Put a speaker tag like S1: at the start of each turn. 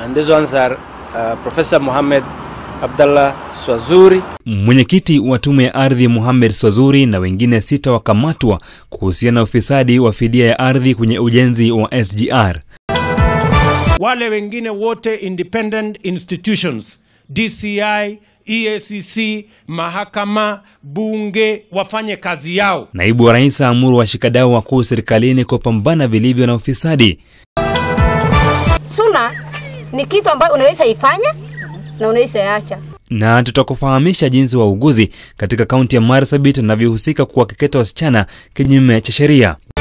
S1: and these ones are uh, Professor Mohammed Abdallah Swazuri.
S2: Mwenyekiti wa tume ya ardhi Mohamed Swazuri na wengine sita wakamatwa kuhusiana na ufisadi wa fidia ya ardhi kwenye ujenzi wa SGR.
S3: Wale wengine wote independent institutions DCI, EACC, mahakama, bunge wafanye kazi yao.
S2: Naibu wa rais aamuru washikadau wakuu serikalini kupambana vilivyo na ufisadi.
S4: Suna ni kitu ambayo unaweza ifanya na unaweza iacha.
S2: na tutakufahamisha jinsi wauguzi katika kaunti ya Marsabit wanavyohusika kuwakeketa wasichana kinyume cha sheria.